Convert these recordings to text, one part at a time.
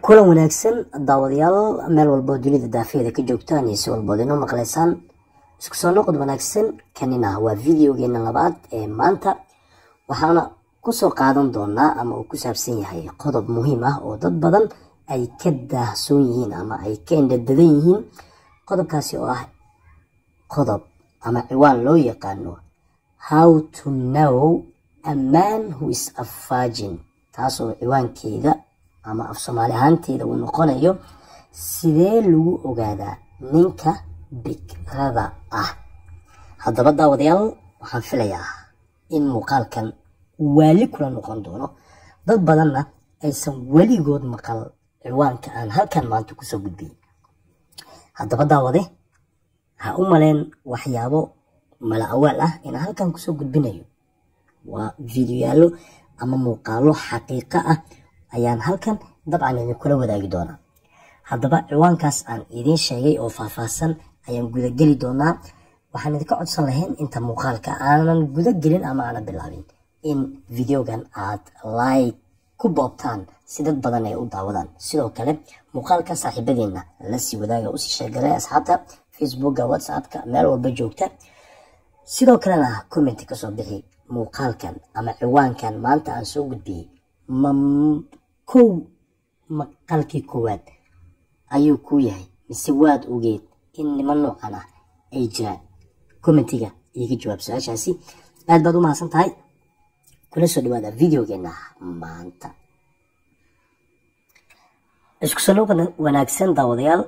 kulan wanaagsan daawadayaal meel walboo dunida daafeeda ka joogtaan iyo si walbood inoo maqlaysaan isku soo noqod wanaagsan kanina waa videogeena labaad ee maanta waxaana kusoo qaadan doonaa ama uu ku saabsan yahay qodob muhiim ah oo dad badan ay ka daahsoon yihiin ama ay ka indhadadan yihiin qodobkaasi oo ah qodob ama ciwaan loo yaqaano how to know a man who is a virgin taasoo ciwaankeeda ama af soomaali ahaanteeda uu noqonayo sidee lagu ogaadaa ninka bikrada ah haddaba daawadayaal waxaan filayaa in muuqaalkan waali kula noqon doono dad badanna aysan weligood maqal ciwaanka aan halkan maanta kusoo gudbiyey haddaba daawade ha u maleen waxyaabo mala awaal ah inaan halkan kusoo gudbinayo waa videoyaalo ama muuqaalo xaqiiqo ah ayaan halkan dabcan idinkula wadaagi doonaa haddaba ciwaankaas aan idiin sheegay oo faahfaahsan ayaan gudageli doonaa waxaan idinka codsan lahayn inta muuqaalka aanan guda gelin ama aanan bilaabin in videogan aad like ku boobtaan si dad badan ay u daawadaan sidoo kale muuqaalka saaxiibadeenna la sii wadaaga usii sheegalay asxaabta facebooka whatsappka meel walba joogta sidoo kalena commenti kasoo bixi muuqaalkan ama ciwaankan maanta aan soo gudbiyey ma kow maqalkii koowaad ayuu ku yahay mise waad ogeed in niman noocan ah ay jiraan commentiga iiga jawaab su-aashaasi aad baad u mahadsan tahay kula soo dhawaada videogeena maanta isku soo noqod wanaagsan daawadayaal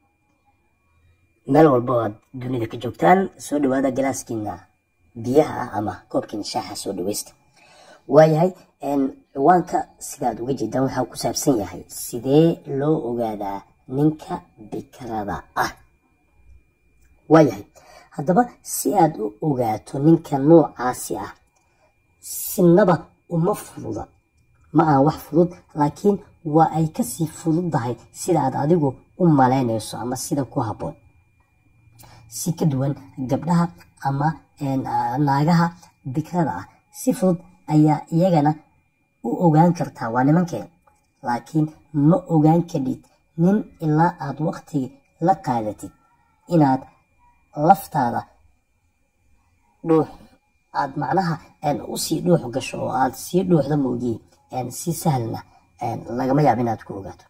meel walba oo aad dunida ka joogtaan soo dhawaada galaaskiina biyaha ah ama koobkiina shaaxa soo dhaweysta waayahay ciwaanka sidaad uga jeedaan waxaa ku saabsan yahay sidee loo ogaadaa ninka bikrada ah waayahay haddaba si aad u ogaato ninka noocaasi ah sinaba uma fududa ma aha wax fudud laakiin waa ay kasii fududdahay sida aad adigu u malaynayso ama sida ku habboon si ka duwan gabdhaha ama naagaha bikrada ah si fudud ayaa iyagana u ogaan kartaa waa nimankeen laakiin ma ogaan kadhid nin ilaa aad waqtigi la qaadatid inaad laftaada dhuux aad macnaha usii dhuux gasho oo aad sii dhuuxda moogiye si sahlna lagama yaabo inaad ku ogaato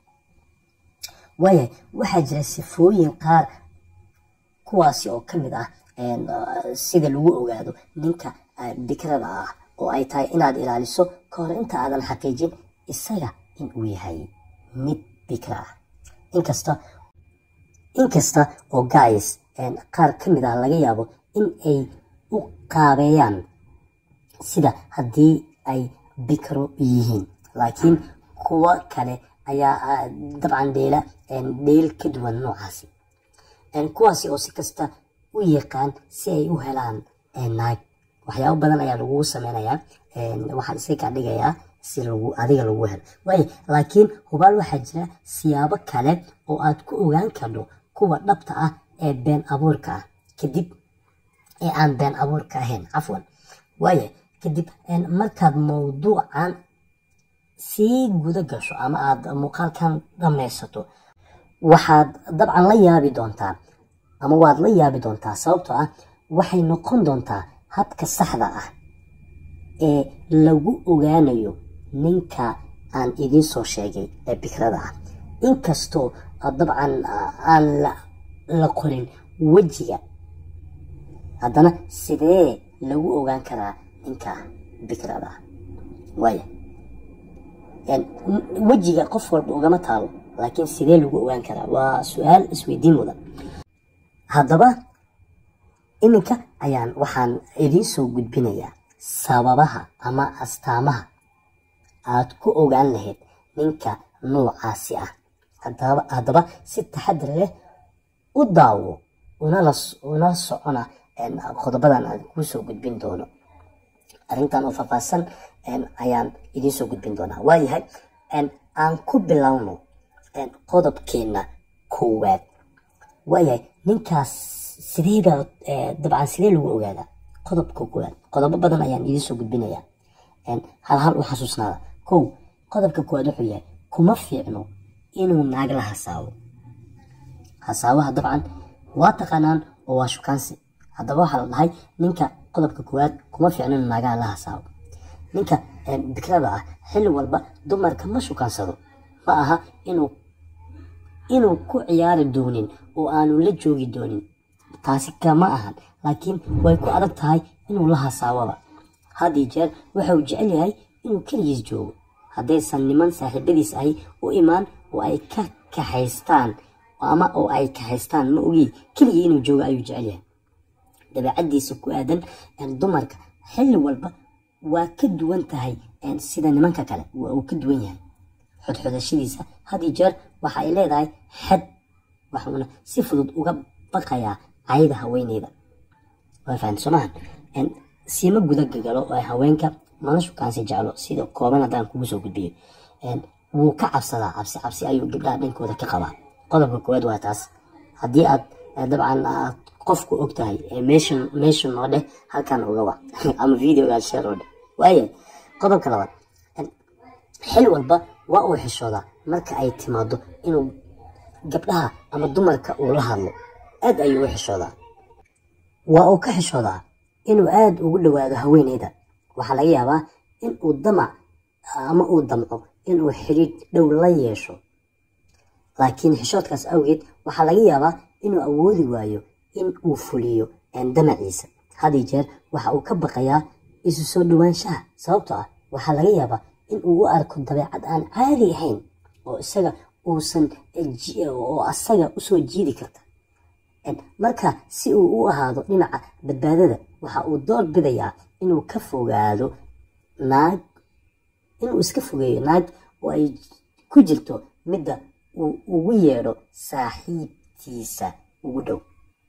waayahay waxaa jira sifooyin qaar kuwaasi oo ka mid ah sida lagu ogaado ninka bikrada ah oo ay tahay inaad ilaaliso ka hor inta aadan xaqiijin isaga in uu yahay mid bikra ah inkasta inkasta oo guys qaar ka mid ah laga yaabo in ay u qaabeeyaan sida haddii ay bikro yihiin laakiin kuwo kale ayaa dabcan dheela dheel ka duwan noocaasi kuwaasi oo si kasta u yaqaan si ay u helaan naag waxyaabo badan ayaa lagugu sameynayaa waxaan isaga dhigayaa si lagu adiga lagu helo waayo laakiin hubaal waxaa jira siyaabo kale oo aad ku ogaan kardo kuwa dhabta ah ee been abuurka ah kadib ee aan been abuurka ahayn cafwan waayo kadib markaad mawduucan sii guda gasho ama aad muuqaalkan dhammaysato waxaad dabcan la yaabi doontaa ama waad la yaabi doontaa sababtoo ah waxay noqon doontaa habka saxda ah ee lagu ogaanayo ninka aan idiin soo sheegay ee bikrada ah inkastoo dabcan aan la qorin wejiga haddana sidee lagu ogaan karaa ninka bikrada ah waaya wejiga qof walba ugama taalo laakiin sidee lagu ogaan karaa waa su-aal isweydiin mudan haddaba iminka ayaan waxaan idiin soo gudbinayaa sababaha ama astaamaha aad ku ogaan lahayd ninka noocaasi ah haddaba si taxadar leh u daawo una socona qodobadan aan kuu soo gudbin doono arrintan oo faahfaahsan ayaan idiin soo gudbin doonaa waayahay aan ku bilowno qodobkeenna koowaad waayahay ninkaas sideeba dabcan sidee lagu ogaadaa qodobka koowaad qodobo badan ayaan idiin soo gudbinayaa hal hal u xasuusnaada kow qodobka koowaad wuxuu yahay kuma fiicno inuu naag la hasaawo hasaawaha dabcan waa taqaanaan oo waa shukaansi haddaba waxaa la dhahay ninka qodobka koowaad kuma fiicno inuu naagaha la hasaawo ninka bikrada ah xilli walba dumarka ma shukaansado ma aha inuu inuu ku ciyaari doonin oo aanu la joogi doonin taasi kama ahan laakiin way ku adag tahay inuu la hasaawaba haddii jeer waxa uu jecel yahay inuu keligiis joogo haddaysan niman saaxiibadiis ahi u imaan oo ay ka kaxaystaan ama oo ay kaxaystaan ma ogi keligii inuu joogo ayuu jecel yahay dabeecadiisa ku aadan dumarka xilli walba waa ka duwan tahay sida nimanka kale waa uu ka duwan yahay xodxodashadiisa haddii jeer waxa ay leedahay xad waxuuna si fudud uga baqayaa cayda haweeneyda waa fahamta soomahan siima guda gagalo oo haweenka mana shukaansi jeclo sida kooban haddaan kugu soo gudbiyo wuu ka cabsadaa cabsi cabsi ayuu gabdhaha dhankooda ka qabaa qodobka koowaad waa taas haddii aad dabcan aad qofku og tahay meeshan meeshan oo dheh halkan uga wac ama videogaa sheer oo dheh waaye qodobka labaad xil walba waa uu xishoodaa marka ay timaado inuu gabdhaha ama dumarka uu la hadlo aad ayuu u xishoodaa waa uu ka xishoodaa inuu aada ugu dhawaado haweeneyda waxaa laga yaabaa in uu damac ama uu damco inuu xidhiidh dhow la yeesho laakiin xishoodkaas awgeed waxaa laga yaabaa inuu awoodi waayo in uu fuliyo damaciisa hadii jeer waxa uu ka baqayaa isu soo dhowaanshaha sababtoo ah waxaa laga yaabaa in uu u arko dabeecad aan caadi ahayn oo isaga uusan oo asaga usoo jiidi karta marka si uu u ahaado dhinaca badbaadada waxa uu door bidayaa inuu ka fogaado naag inuu iska fogeeyo naag oo ay ku jirto midda uu ugu yeedho saaxiibtiisa ugu dhow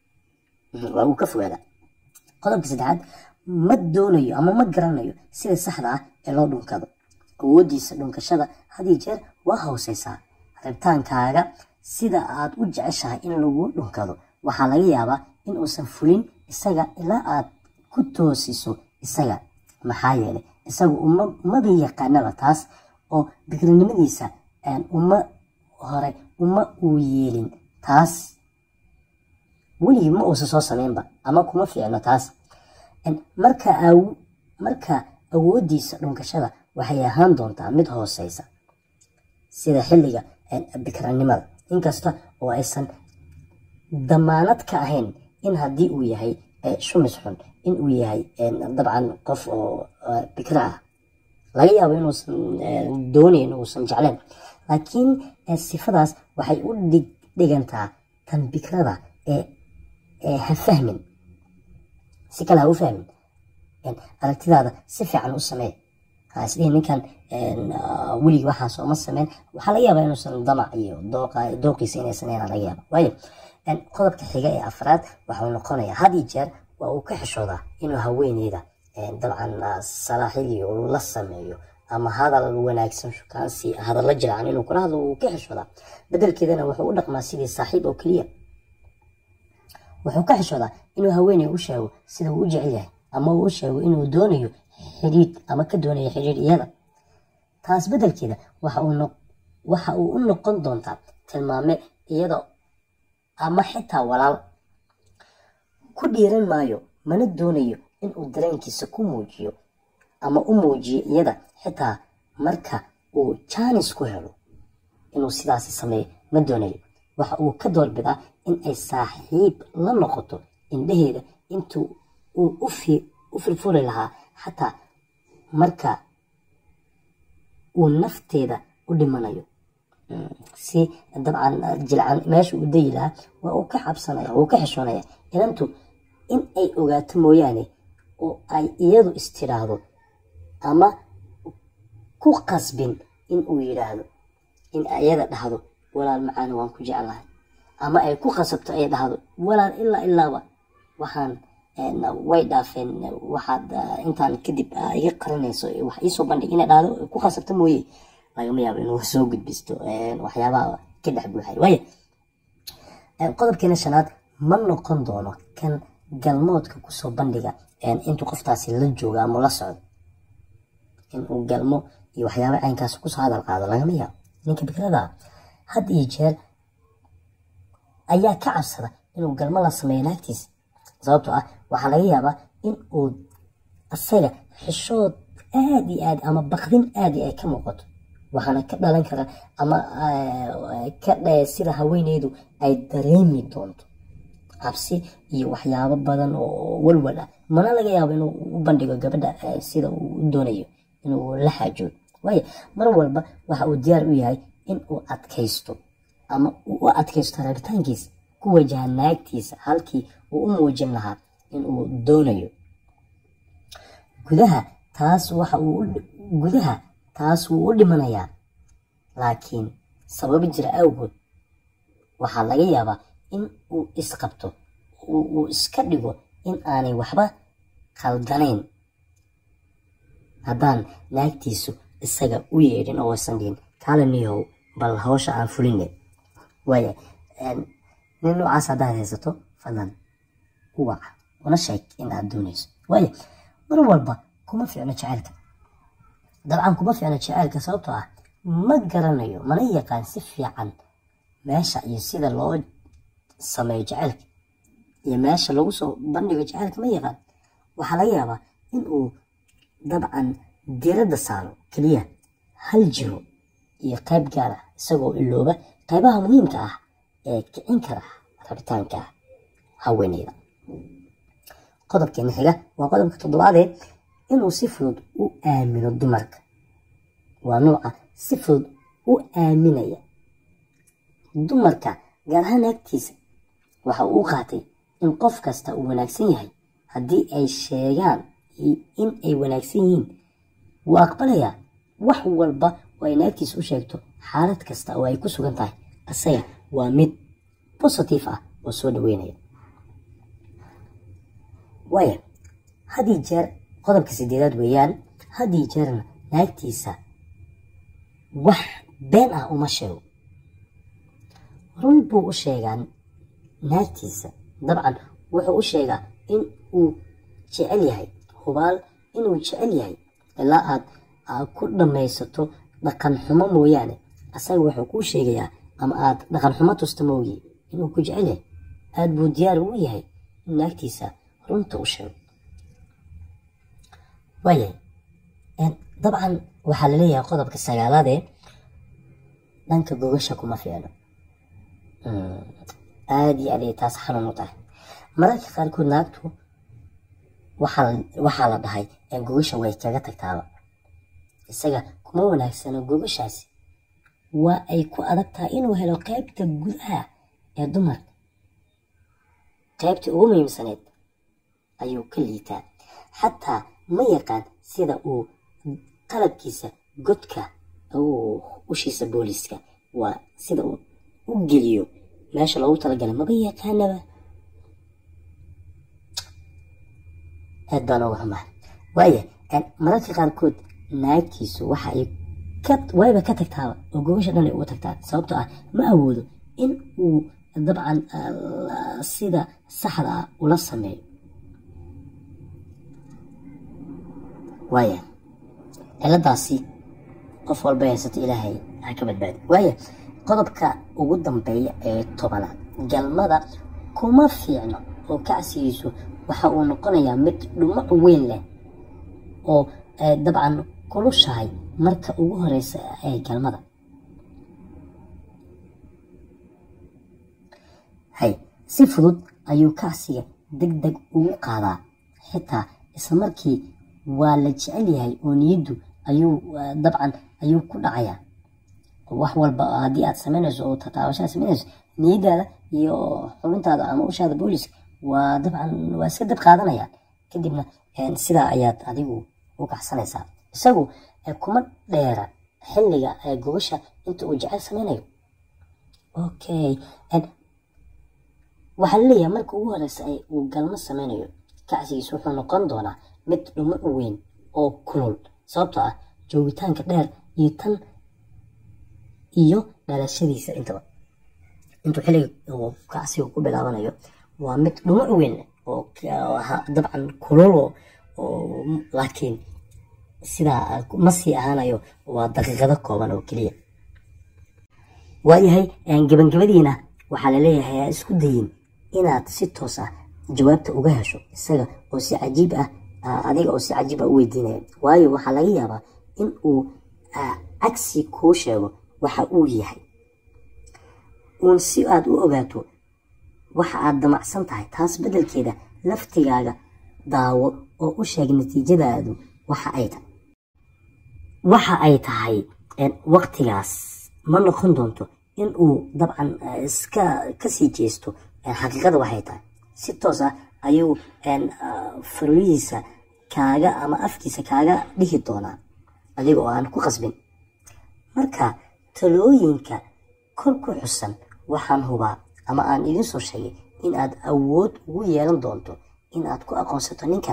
waa uu ka fogaada qodobka saddexaad ma doonayo ama ma garanayo sida saxda ah ee loo dhunkado awooddiisa dhunkashada hadii jeer waa hooseysaa rabitaankaaga sida aad u jeceshahay in lagu dhunkado waxaa laga yaabaa in uusan fulin isaga ilaa aad ku toosiso isaga maxaa yeelay isagu umaba yaqaanaba taas oo bikrinimadiisa uma hore uma uu yeelin taas weligii ma uusan soo sameynba ama kuma fiicno taas marka marka awooddiisa dhunkashada waxay ahaan doontaa mid hooseysa sida xilliga bikranimada inkasta oo aysan damaanad ka ahayn in haddii uu yahay shumis xun in uu yahay dabcan qof oo bikra ah laga yaabo inuusan doonayn uusan jecleen laakiin sifadaas waxay u dhigantaa tan bikrada ee ha fahmin si kale ha u fahmin aragtidaada si fiican u samee hasdhihi ninkan weligii waxaas uma sameyn waxaa laga yaabaa inuusan damac iyo dooqiisa inay sameyn laga yaaba waayo qodobka xiga ee afraad waxuu noqonayaa had iyo jeer waa uu ka xishoodaa inuu haweeneyda dabcan salaaxidii uu la sameeyo ama hadal wanaagsan shukaansi hadalla jiraan inuu kula hadlo uu ka xishoodaa bedelkeedana wuxuu u dhaqmaa sidii saaxiib oo keliya wuxuu ka xishoodaa inuu haweeney u sheego sida uu u jecel yahay ama uu u sheego inuu doonayo xidhiidh ama ka doonayo xidhiidh iyada taas bedelkeeda waxa uu u noqon doontaa tilmaame iyada ama xitaa walaal ku dhiiran maayo mana doonayo inuu dareenkiisa ku muujiyo ama u muujiyo iyada xitaa marka uu jaanis ku helo inuu sidaasi sameeyo ma doonayo waxa uu ka doorbidaa in ay saaxiib la noqoto indhaheeda intuu uu u firfuri lahaa xataa marka uu nafteeda u dhimanayo si dabcan jilcan meesha uu dayi lahaa waa uu ka xabsanaya wuu ka xishoonaya inantu in ay ogaato mooyaane oo ay iyadu istiraahdo ama ku qasbin in uu yidhaahdo in iyada dhahdo walaal macaana waan ku jeclahay ama ay ku qasabto ay dhahdo walaal ilaa ilaaba waxaan way dhaafeen waxaad intaan kadib iga qarinayso wax iisoo bandhig inay dhahdo ku qasabto mooye lagama yaabo inuu soo gudbisto waxyaabaha ka dhex buuxay waaya qodobkeena shanaad ma noqon doono kan galmoodka kusoo bandhiga intuu qoftaasi la joogo ama la socdo inuu galmo iyo waxyaaba caynkaas kusoo hadal qaado lagama yaabo ninka bikrada had iyo jeer ayaa ka cabsada inuu galmo la sameeyo naagtiisa sababtoo ah waxaa laga yaabaa in uu asaga xishood aad iyo aad ama bakdin aad iyo ay ka muuqato waxaana ka dhalan kara ama ka sida haweeneydu ay dareemi doonto cabsi iyo waxyaabo badan oo walwal ah mana laga yaabo inuu u bandhigo gabadha sida uu u doonayo inuu la xaajoodo waayo mar walba waxa uu diyaar u yahay in uu adkaysto ama uu u adkaysto rabitaankiisa ku wajaha naagtiisa halkii uu u muujin lahaa in uu doonayo gudaha taas waxa uu gudaha taas wuu u dhimanayaa laakiin sababi jira awgood waxaa laga yaabaa in uu isqabto uu iska dhigo in aanay waxba khaldanayn haddaan naagtiisu isaga u yeedhin oo aysan dhihin kaaliniyow bal hawsha aan fuline waaya nin noocaas haddaad haysato fadlan u waca una sheeg in aad doonayso waaya mar walba kuma fiicno jaceylka dabcan kuma fiicno jaceylka sababtoo ah ma garanayo mana yaqaan si fiican meesha iyo sida loo sameeyo jaceylka iyo meesha lagu soo bandhigo jaceylka ma yaqaan waxaa laga yaabaa in uu dabcan diradda saaro keliya hal jiro iyo qayb gaar ah isagoo ilooba qaybaha muhiimka ah ee kicin kara rabitaanka haweeneyda qodobkeena xiga waa qodobka toddobaadee inuu si fudud u aamino dumarka waa nuuca si fudud u aaminaya dumarka gaar ahaan naagtiisa waxa uu u qaatay in qof kasta uu wanaagsan yahay haddii ay sheegaan in ay wanaagsan yihiin wuu aqbalayaa wax walba oo ay naagtiisa u sheegto xaalad kasta oo ay ku sugan tahay asaga waa mid bositive ah oo soo dhaweynaya waaya haddii jeer qodobka sideedaad weeyaan haddii jeerna naagtiisa wax been ah uma sheego run buu u sheegaa naagtiisa dabcan wuxuu u sheegaa in uu jecel yahay hubaal inuu jecel yahay ilaa aad ku dhammaysato dhaqan xumo mooyaane asaga wuxuu kuu sheegayaa ama aad dhaqan xumo tusta moogi inuu ku jecel yahay aad buu diyaar ugu yahay in naagtiisa runta u sheego waayahay dabcan waxaa laleeyahay qodobka sagaalaadee dhanka gogasha kuma fiicno aada iyo aad ay taas xanuun u tahay mararka qaarkood naagtu waxaa la dhahay gogasha way kaga tagtaaba isaga kuma wanaagsano gogashaasi waa ay ku adag tahay inuu helo qaybta gudaha ee dumarka qaybtii ugu muhiimsaneed ayuu ka liitaa xataa ma yaqaan sida uu qalabkiisa godka ushiisa booliska waa sida uu u geliyo meesha loogu talagalay maba yaqaanaba aad baan uga xumahay waaya mararka qaarkood naagtiisu waxa ay wayba ka tagtaaba oo gogasha dhan ay uga tagtaa sababtoo ah ma awoodo in uu dabcan sida saxda ah ula sameeyo waaya ciladaasi qof walba haysato ilaahay ha ka badbaadi waaya qodobka ugu dambeeya ee tobanaad galmada kuma fiicno oo kacsigiisu waxa uu noqonayaa mid dhumac weyn leh oo dabcan kulushahay marka ugu horeysa ee galmada hay si fudud ayuu kacsiga deg deg ugu qaadaa xitaa isla markii waa la jecel yahay oo niyaddu ayuu dabcan ayuu ku dhacayaa wax walba haddii aad samaynayso oo tataabashaa samaynayso niyadaada iyo xubintaada ama ushaada booliska waa dabcan waa iska dab qaadanayaan kadibna sidaa ayaad adigu u kacsanaysaa isagu kuma dheera xilliga gogasha inta uu jecel samaynayo okay waxaa laleeyahay marka ugu horeysa uu galmo sameynayo kacsigiisa wuxuu noqon doonaa mid dhumo u weyn oo kulul sababtoo ah joogitaanka dheer iyo tan iyo dhalashadiisa intaba intuu xilliga uu kacsiga ku bilaabanayo waa mid dhumo u weyn oo dabcan kulul oo laakiin sidaa ma sii ahaanayo waa daqiiqado kooban oo keliya waayahay gabangabadiina waxaa laleeyahay ha isku dayin inaad si toos ah jawaabta uga hesho isaga oo si cajiib ah adiga oo si cajiib ah u weydiinaya waayo waxaa laga yaabaa in uu cagsi kuu sheego waxa uu yahay uun si aad u ogaato waxa aad damacsan tahay taas beddelkeeda laftigaaga daawo oo u sheeg natiijadaadu waxa ay tahay waxa ay tahay waqtigaas ma noqon doonto in uu dabcan iska kasii jeesto xaqiiqada waxay tahay si toos ah ayuu farihiisa kaaga ama afkiisa kaaga dhihi doonaa adiga oo aan ku qasbin marka talooyinka kor ku xusan waxaan hubaa ama aan idiin soo sheegay in aad awood ugu yeelan doonto in aad ku aqoonsato ninkan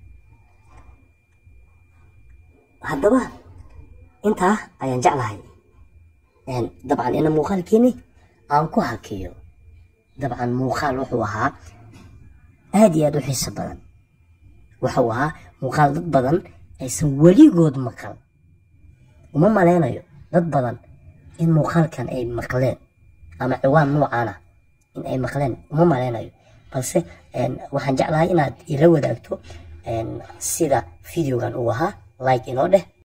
haddaba intaa ayaan jeclahay dabcan ina muuqaalkeeni aan ku hakiyo dabcan muuqaal wuxuu ahaa aada iyo aada u xiiso badan wuxuu ahaa muuqaal dad badan aysan weligood maqal uma maleynayo dad badan in muuqaalkan ay maqleen ama ciwaan noocan ah in ay maqleen uma maleynayo balse waxaan jeclahay inaad ila wadaagto sida videogan uu ahaa like inoo dheh